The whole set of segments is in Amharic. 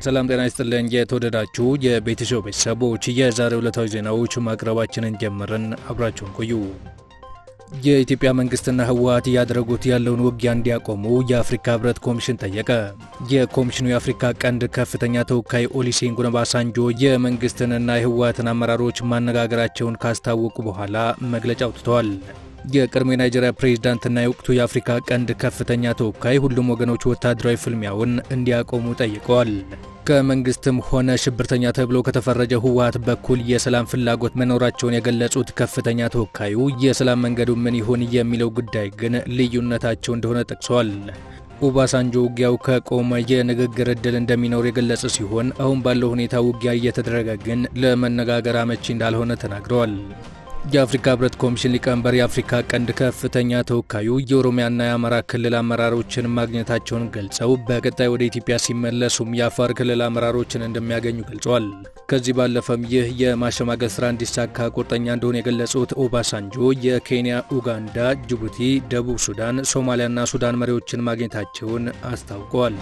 ሰላም ጤና ይስጥልኝ። የተወደዳችሁ የቤተሰብ ቤተሰቦች የዛሬ ዕለታዊ ዜናዎች ማቅረባችንን ጀምረን አብራችሁን ቆዩ። የኢትዮጵያ መንግስትና ህወሓት እያደረጉት ያለውን ውጊያ እንዲያቆሙ የአፍሪካ ህብረት ኮሚሽን ጠየቀ። የኮሚሽኑ የአፍሪካ ቀንድ ከፍተኛ ተወካይ ኦሉሴጉን ኦባሳንጆ የመንግስትንና የህወሓትን አመራሮች ማነጋገራቸውን ካስታወቁ በኋላ መግለጫ አውጥተዋል። የቀድሞ የናይጄሪያ ፕሬዝዳንትና የወቅቱ የአፍሪካ ቀንድ ከፍተኛ ተወካይ ሁሉም ወገኖች ወታደራዊ ፍልሚያውን እንዲያቆሙ ጠይቀዋል። ከመንግስትም ሆነ ሽብርተኛ ተብሎ ከተፈረጀ ህወሓት በኩል የሰላም ፍላጎት መኖራቸውን የገለጹት ከፍተኛ ተወካዩ የሰላም መንገዱ ምን ይሁን የሚለው ጉዳይ ግን ልዩነታቸው እንደሆነ ጠቅሰዋል። ኦባሳንጆ ውጊያው ከቆመ የንግግር እድል እንደሚኖር የገለጸ ሲሆን አሁን ባለው ሁኔታ ውጊያ እየተደረገ ግን ለመነጋገር አመቺ እንዳልሆነ ተናግረዋል። የአፍሪካ ህብረት ኮሚሽን ሊቀመንበር የአፍሪካ ቀንድ ከፍተኛ ተወካዩ የኦሮሚያና የአማራ ክልል አመራሮችን ማግኘታቸውን ገልጸው በቀጣይ ወደ ኢትዮጵያ ሲመለሱም የአፋር ክልል አመራሮችን እንደሚያገኙ ገልጸዋል። ከዚህ ባለፈም ይህ የማሸማገል ስራ እንዲሳካ ቁርጠኛ እንደሆነ የገለጹት ኦባሳንጆ የኬንያ፣ ኡጋንዳ፣ ጅቡቲ፣ ደቡብ ሱዳን፣ ሶማሊያና ሱዳን መሪዎችን ማግኘታቸውን አስታውቀዋል።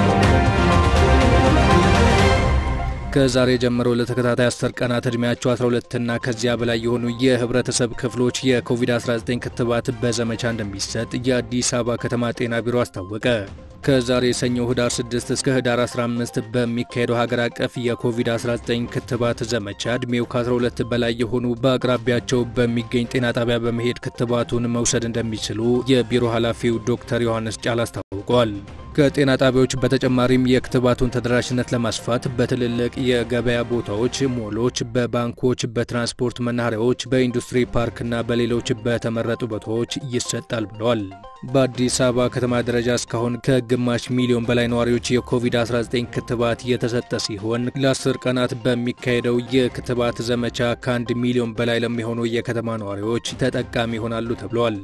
ከዛሬ ጀምሮ ለተከታታይ 10 ቀናት ዕድሜያቸው 12ና ከዚያ በላይ የሆኑ የህብረተሰብ ክፍሎች የኮቪድ-19 ክትባት በዘመቻ እንደሚሰጥ የአዲስ አበባ ከተማ ጤና ቢሮ አስታወቀ። ከዛሬ ሰኞ ህዳር 6 እስከ ህዳር 15 በሚካሄደው ሀገር አቀፍ የኮቪድ-19 ክትባት ዘመቻ ዕድሜው ከ12 በላይ የሆኑ በአቅራቢያቸው በሚገኝ ጤና ጣቢያ በመሄድ ክትባቱን መውሰድ እንደሚችሉ የቢሮ ኃላፊው ዶክተር ዮሐንስ ጫላ አስታውቀዋል። ከጤና ጣቢያዎች በተጨማሪም የክትባቱን ተደራሽነት ለማስፋት በትልልቅ የገበያ ቦታዎች፣ ሞሎች፣ በባንኮች፣ በትራንስፖርት መናኸሪያዎች፣ በኢንዱስትሪ ፓርክና በሌሎች በተመረጡ ቦታዎች ይሰጣል ብለዋል። በአዲስ አበባ ከተማ ደረጃ እስካሁን ከግማሽ ሚሊዮን በላይ ነዋሪዎች የኮቪድ-19 ክትባት የተሰጠ ሲሆን ለአስር ቀናት በሚካሄደው የክትባት ዘመቻ ከአንድ ሚሊዮን በላይ ለሚሆኑ የከተማ ነዋሪዎች ተጠቃሚ ይሆናሉ ተብለዋል።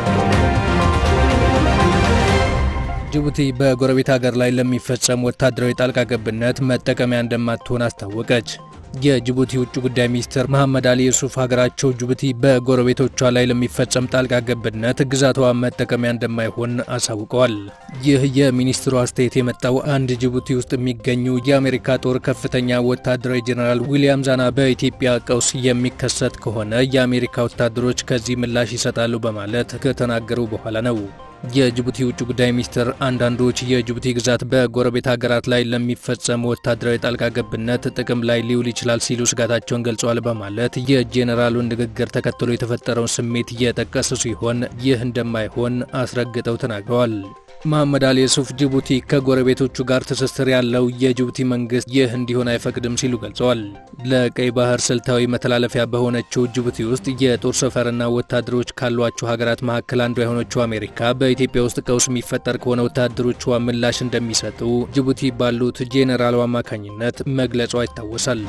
ጅቡቲ በጎረቤት ሀገር ላይ ለሚፈጸም ወታደራዊ ጣልቃ ገብነት መጠቀሚያ እንደማትሆን አስታወቀች። የጅቡቲ ውጭ ጉዳይ ሚኒስትር መሐመድ አሊ ዩሱፍ ሀገራቸው ጅቡቲ በጎረቤቶቿ ላይ ለሚፈጸም ጣልቃ ገብነት ግዛቷ መጠቀሚያ እንደማይሆን አሳውቀዋል። ይህ የሚኒስትሩ አስተያየት የመጣው አንድ ጅቡቲ ውስጥ የሚገኙ የአሜሪካ ጦር ከፍተኛ ወታደራዊ ጄኔራል ዊሊያም ዛና በኢትዮጵያ ቀውስ የሚከሰት ከሆነ የአሜሪካ ወታደሮች ከዚህ ምላሽ ይሰጣሉ በማለት ከተናገሩ በኋላ ነው። የጅቡቲ ውጭ ጉዳይ ሚኒስትር አንዳንዶች የጅቡቲ ግዛት በጎረቤት ሀገራት ላይ ለሚፈጸም ወታደራዊ ጣልቃ ገብነት ጥቅም ላይ ሊውል ይችላል ሲሉ ስጋታቸውን ገልጸዋል በማለት የጄኔራሉን ንግግር ተከትሎ የተፈጠረውን ስሜት እየጠቀሱ ሲሆን ይህ እንደማይሆን አስረግጠው ተናግረዋል። መሐመድ አሊ ዩሱፍ ጅቡቲ ከጎረቤቶቹ ጋር ትስስር ያለው የጅቡቲ መንግስት ይህ እንዲሆን አይፈቅድም ሲሉ ገልጸዋል። ለቀይ ባህር ስልታዊ መተላለፊያ በሆነችው ጅቡቲ ውስጥ የጦር ሰፈርና ወታደሮች ካሏቸው ሀገራት መካከል አንዷ የሆነችው አሜሪካ በኢትዮጵያ ውስጥ ቀውስ የሚፈጠር ከሆነ ወታደሮቿ ምላሽ እንደሚሰጡ ጅቡቲ ባሉት ጄኔራሉ አማካኝነት መግለጿ ይታወሳል።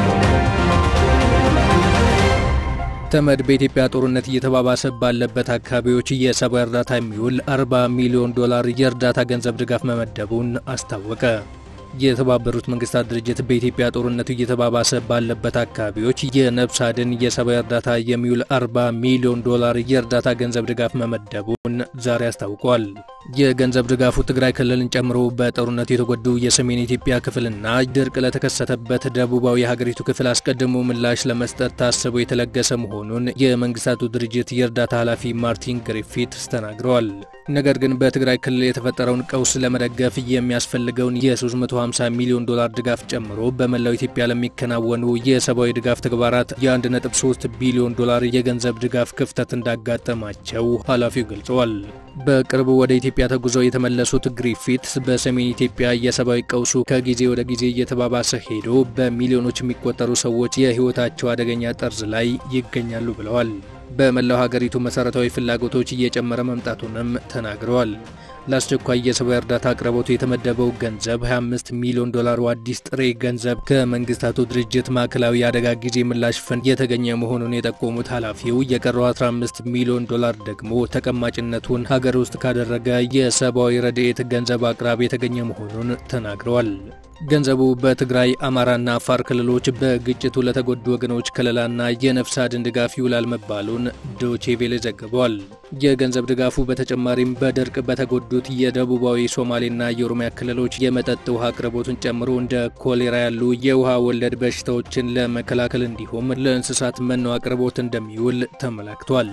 ተመድ በኢትዮጵያ ጦርነት እየተባባሰ ባለበት አካባቢዎች የሰብአዊ እርዳታ የሚውል 40 ሚሊዮን ዶላር የእርዳታ ገንዘብ ድጋፍ መመደቡን አስታወቀ። የተባበሩት መንግስታት ድርጅት በኢትዮጵያ ጦርነቱ እየተባባሰ ባለበት አካባቢዎች የነፍስ አድን የሰብአዊ እርዳታ የሚውል 40 ሚሊዮን ዶላር የእርዳታ ገንዘብ ድጋፍ መመደቡን ዛሬ አስታውቋል። የገንዘብ ድጋፉ ትግራይ ክልልን ጨምሮ በጦርነቱ የተጎዱ የሰሜን ኢትዮጵያ ክፍልና ድርቅ ለተከሰተበት ደቡባዊ የሀገሪቱ ክፍል አስቀድሞ ምላሽ ለመስጠት ታስቦ የተለገሰ መሆኑን የመንግስታቱ ድርጅት የእርዳታ ኃላፊ ማርቲን ግሪፊትስ ተናግረዋል። ነገር ግን በትግራይ ክልል የተፈጠረውን ቀውስ ለመደገፍ የሚያስፈልገውን የ350 ሚሊዮን ዶላር ድጋፍ ጨምሮ በመላው ኢትዮጵያ ለሚከናወኑ የሰብአዊ ድጋፍ ተግባራት የ1.3 ቢሊዮን ዶላር የገንዘብ ድጋፍ ክፍተት እንዳጋጠማቸው ኃላፊው ገልጸዋል። በቅርቡ ወደ ኢትዮጵያ ተጉዘው የተመለሱት ግሪፊትስ በሰሜን ኢትዮጵያ የሰብአዊ ቀውሱ ከጊዜ ወደ ጊዜ እየተባባሰ ሄዶ በሚሊዮኖች የሚቆጠሩ ሰዎች የህይወታቸው አደገኛ ጠርዝ ላይ ይገኛሉ ብለዋል። በመላው ሀገሪቱ መሰረታዊ ፍላጎቶች እየጨመረ መምጣቱንም ተናግረዋል። ለአስቸኳይ የሰብአዊ እርዳታ አቅርቦቱ የተመደበው ገንዘብ 25 ሚሊዮን ዶላሩ አዲስ ጥሬ ገንዘብ ከመንግስታቱ ድርጅት ማዕከላዊ የአደጋ ጊዜ ምላሽ ፈንድ የተገኘ መሆኑን የጠቆሙት ኃላፊው የቀረው 15 ሚሊዮን ዶላር ደግሞ ተቀማጭነቱን ሀገር ውስጥ ካደረገ የሰብአዊ ረድኤት ገንዘብ አቅራቢ የተገኘ መሆኑን ተናግረዋል። ገንዘቡ በትግራይ አማራና አፋር ክልሎች በግጭቱ ለተጎዱ ወገኖች ከለላና የነፍስ አድን ድጋፍ ይውላል መባሉን ዶቼ ቬለ ዘግቧል። የገንዘብ ድጋፉ በተጨማሪም በድርቅ በተጎዱት የደቡባዊ ሶማሌና የኦሮሚያ ክልሎች የመጠጥ ውሃ አቅርቦትን ጨምሮ እንደ ኮሌራ ያሉ የውሃ ወለድ በሽታዎችን ለመከላከል እንዲሁም ለእንስሳት መኖ አቅርቦት እንደሚውል ተመላክቷል።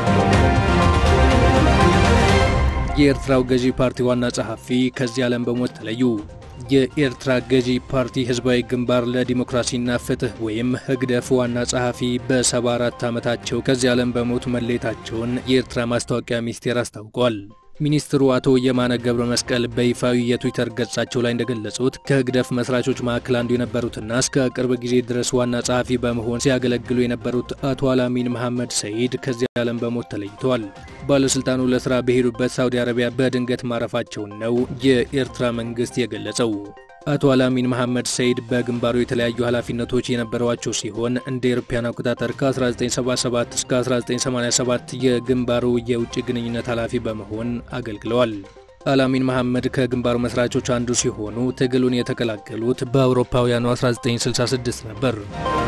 የኤርትራው ገዢ ፓርቲ ዋና ጸሐፊ ከዚህ ዓለም በሞት ተለዩ። የኤርትራ ገዢ ፓርቲ ህዝባዊ ግንባር ለዲሞክራሲና ፍትህ ወይም ህግደፍ ዋና ጸሐፊ በ74 ዓመታቸው ከዚህ ዓለም በሞት መለየታቸውን የኤርትራ ማስታወቂያ ሚኒስቴር አስታውቋል። ሚኒስትሩ አቶ የማነ ገብረ መስቀል በይፋዊ የትዊተር ገጻቸው ላይ እንደገለጹት ከህግደፍ መስራቾች መካከል አንዱ የነበሩትና እስከ ቅርብ ጊዜ ድረስ ዋና ጸሐፊ በመሆን ሲያገለግሉ የነበሩት አቶ አላሚን መሐመድ ሰይድ ከዚህ ዓለም በሞት ተለይተዋል። ባለሥልጣኑ ለሥራ በሄዱበት ሳውዲ አረቢያ በድንገት ማረፋቸውን ነው የኤርትራ መንግሥት የገለጸው። አቶ አላሚን መሐመድ ሰይድ በግንባሩ የተለያዩ ኃላፊነቶች የነበሯቸው ሲሆን እንደ ኤሮፓያን አቆጣጠር ከ1977 እስከ 1987 የግንባሩ የውጭ ግንኙነት ኃላፊ በመሆን አገልግለዋል። አላሚን መሐመድ ከግንባሩ መስራቾች አንዱ ሲሆኑ ትግሉን የተቀላቀሉት በአውሮፓውያኑ 1966 ነበር።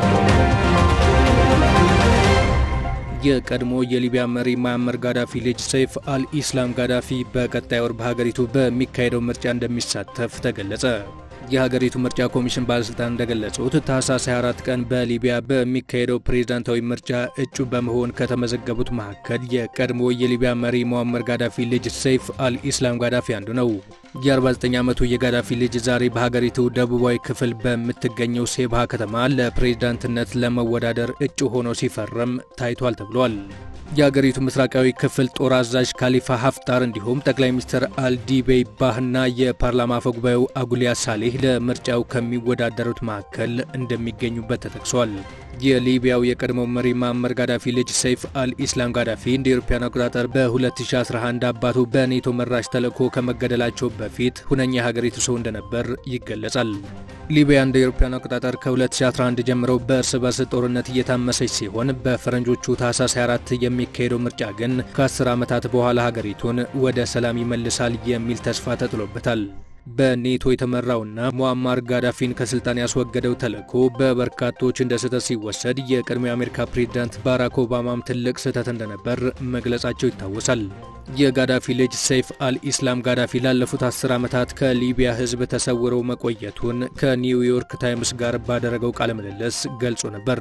የቀድሞ የሊቢያ መሪ ማዕመር ጋዳፊ ልጅ ሰይፍ አልኢስላም ጋዳፊ በቀጣይ ወር በሀገሪቱ በሚካሄደው ምርጫ እንደሚሳተፍ ተገለጸ። የሀገሪቱ ምርጫ ኮሚሽን ባለሥልጣን እንደገለጹት ታህሳስ 24 ቀን በሊቢያ በሚካሄደው ፕሬዝዳንታዊ ምርጫ እጩ በመሆን ከተመዘገቡት መካከል የቀድሞ የሊቢያ መሪ ሙአመር ጋዳፊ ልጅ ሰይፍ አልኢስላም ጋዳፊ አንዱ ነው። የ49 ዓመቱ የጋዳፊ ልጅ ዛሬ በሀገሪቱ ደቡባዊ ክፍል በምትገኘው ሴብሃ ከተማ ለፕሬዝዳንትነት ለመወዳደር እጩ ሆኖ ሲፈረም ታይቷል ተብሏል። የአገሪቱ ምስራቃዊ ክፍል ጦር አዛዥ ካሊፋ ሀፍጣር እንዲሁም ጠቅላይ ሚኒስትር አልዲቤይ ባህና የፓርላማ አፈጉባኤው አጉሊያ ሳሌህ ለምርጫው ከሚወዳደሩት መካከል እንደሚገኙበት ተጠቅሷል። የሊቢያው የቀድሞው መሪ ማዕመር ጋዳፊ ልጅ ሰይፍ አልኢስላም ጋዳፊ እንደ አውሮፓውያን አቆጣጠር በ2011 አባቱ በኔቶ መራሽ ተልዕኮ ከመገደላቸው በፊት ሁነኛ የሀገሪቱ ሰው እንደነበር ይገለጻል። ሊቢያ እንደ አውሮፓውያን አቆጣጠር ከ2011 ጀምሮ በእርስ በርስ ጦርነት እየታመሰች ሲሆን በፈረንጆቹ ታህሳስ 24 የሚካሄደው ምርጫ ግን ከ10 ዓመታት በኋላ ሀገሪቱን ወደ ሰላም ይመልሳል የሚል ተስፋ ተጥሎበታል። በኔቶ የተመራውና ሙአማር ጋዳፊን ከስልጣን ያስወገደው ተልዕኮ በበርካቶች እንደ ስህተት ሲወሰድ የቀድሞ የአሜሪካ ፕሬዝዳንት ባራክ ኦባማም ትልቅ ስህተት እንደነበር መግለጻቸው ይታወሳል። የጋዳፊ ልጅ ሰይፍ አልኢስላም ጋዳፊ ላለፉት አስር ዓመታት ከሊቢያ ሕዝብ ተሰውረው መቆየቱን ከኒውዮርክ ታይምስ ጋር ባደረገው ቃለ ምልልስ ገልጾ ነበር።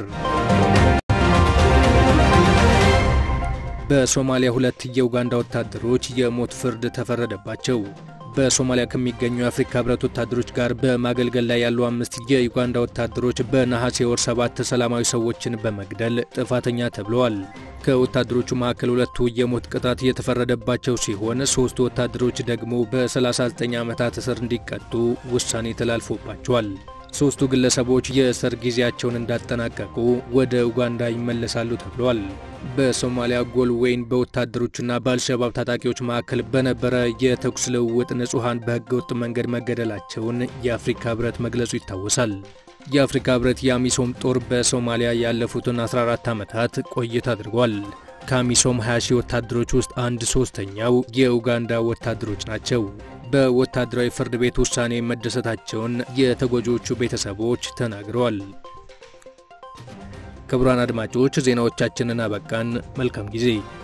በሶማሊያ ሁለት የኡጋንዳ ወታደሮች የሞት ፍርድ ተፈረደባቸው። በሶማሊያ ከሚገኙ የአፍሪካ ህብረት ወታደሮች ጋር በማገልገል ላይ ያሉ አምስት የዩጋንዳ ወታደሮች በነሐሴ ወር ሰባት ሰላማዊ ሰዎችን በመግደል ጥፋተኛ ተብለዋል። ከወታደሮቹ መካከል ሁለቱ የሞት ቅጣት የተፈረደባቸው ሲሆን ሶስቱ ወታደሮች ደግሞ በ39 ዓመታት እስር እንዲቀጡ ውሳኔ ተላልፎባቸዋል። ሶስቱ ግለሰቦች የእስር ጊዜያቸውን እንዳጠናቀቁ ወደ ኡጋንዳ ይመለሳሉ ተብሏል። በሶማሊያ ጎልዌይን በወታደሮችና በአልሸባብ ታጣቂዎች መካከል በነበረ የተኩስ ልውውጥ ንጹሐን በህገወጥ መንገድ መገደላቸውን የአፍሪካ ህብረት መግለጹ ይታወሳል። የአፍሪካ ህብረት የአሚሶም ጦር በሶማሊያ ያለፉትን 14 ዓመታት ቆይታ አድርጓል። ከአሚሶም 20 ሺህ ወታደሮች ውስጥ አንድ ሶስተኛው የኡጋንዳ ወታደሮች ናቸው። በወታደራዊ ፍርድ ቤት ውሳኔ መደሰታቸውን የተጎጂዎቹ ቤተሰቦች ተናግረዋል። ክቡራን አድማጮች ዜናዎቻችንን አበቃን። መልካም ጊዜ